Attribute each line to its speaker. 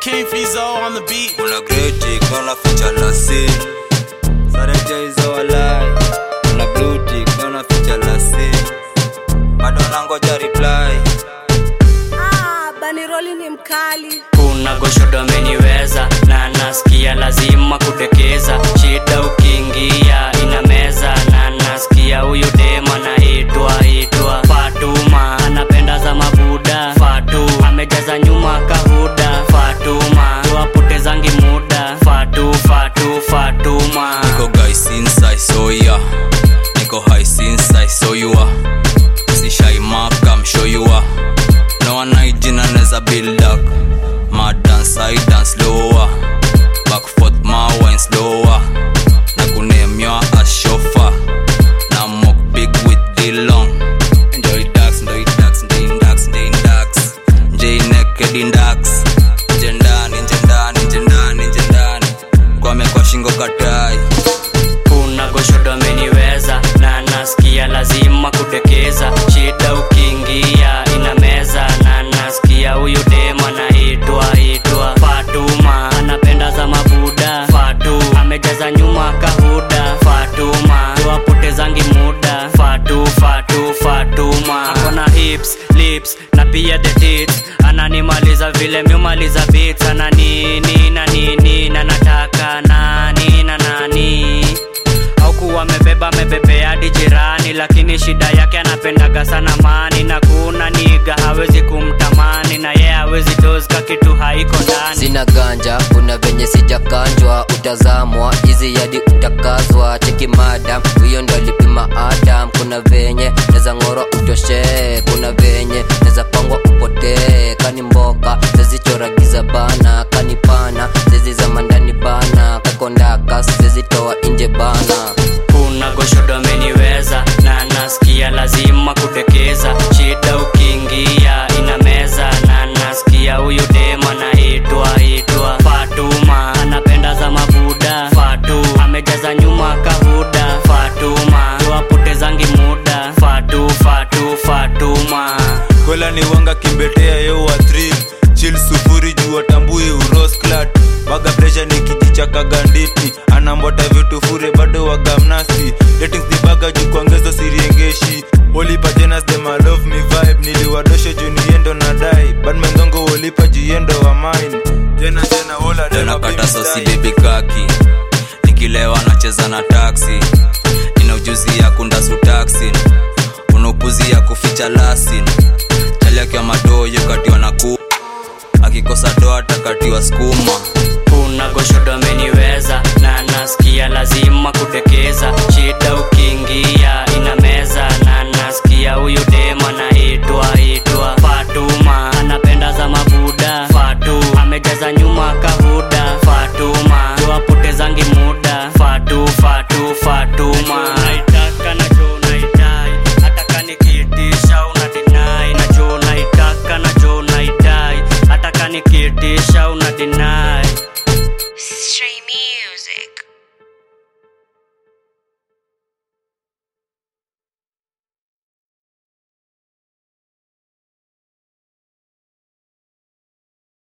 Speaker 1: King Fizo on the beat.
Speaker 2: kuna greti kona ficha la sin sareja hizo walai kuna bluti kona ficha la sin bado nangoja reply
Speaker 3: Ah, baniroli ni mkali
Speaker 4: kuna goshodo ameniweza na nasikia lazima kutekeza shida ukiingia ina meza na nasikia huyu dema naitwa itwa fatuma anapenda za mabuda fatu amejaza nyuma kahuda fatuma tuwapotezangi muda fatu fatu fatuma
Speaker 2: niko guy since I saw ya niko high since I saw you are si shy mark I'm sure you are no one hygiene anaweza build up my dance I dance lower back forth my wine slower na kunemywa as chauffeur na mock big with the long enjoy dax enjoy dax enjoy dax enjoy dax enjoy naked in dax nje ndani nje ndani nje ndani nje ndani kwame kwa shingo katai
Speaker 4: kuna goshodo ameniweza na nasikia lazima kutekeza shida ukiingia ina meza na nasikia huyu dema naitwa itwa fatuma anapenda za mabuda fatu amejaza nyuma kahuda fatuma tuwapotezangi muda fatu fatu fatuma akona hips lips na pia the tits ananimaliza vile miumaliza bits ana nini na nini na nataka nani na nani aukuwa amebeba amebebea hadi jirani lakini shida yake anapendaga sana mani na kuna niga hawezi kumtamani na ye hawezi dozka kitu haiko ndani
Speaker 5: sina ganja kuna venye sijakanjwa utazamwa hizi yadi utakazwa cheki madam huyo ndo alipima adam kuna venye neza ng'orwa utoshee kuna venye neza pangwa upotee kani mboka zezichoragiza bana kani pana zezi za mandani bana kakondaka zezitoa nje bana
Speaker 4: kuna goshodo ameniweza na nasikia lazima kutekeza shida ukiingia ina meza na nasikia huyu dema naitwa itwa fatuma anapenda za mabuda fatu amejaza nyuma kahuda fatuma tuwapotezangi muda fatu fatu fatuma
Speaker 6: kwela ni wanga kimbetea yo wa thrill chill sufuri juu watambui urosklat baga presha ni kijichakaga nditi anambota vitu fure bado wagamnasi datings ni baga juu kuongezo siriengeshi wolipa jenas them I love me vibe niliwadosho juu niendo na dai badmengongo wolipa jiendo wa mine jena jena wola
Speaker 2: Leo
Speaker 6: dema
Speaker 2: nakata
Speaker 6: baby
Speaker 2: sosi
Speaker 6: style.
Speaker 2: bibi kaki nikilewa nacheza na taksi ina ujuzi ya kundasu taksi una upuzi ya kuficha lasin chali akiwa madoyo katiwa na ku akikosa doa takatiwa skuma
Speaker 4: kuna goshodo ameniweza na nasikia lazima kutekeza shida uki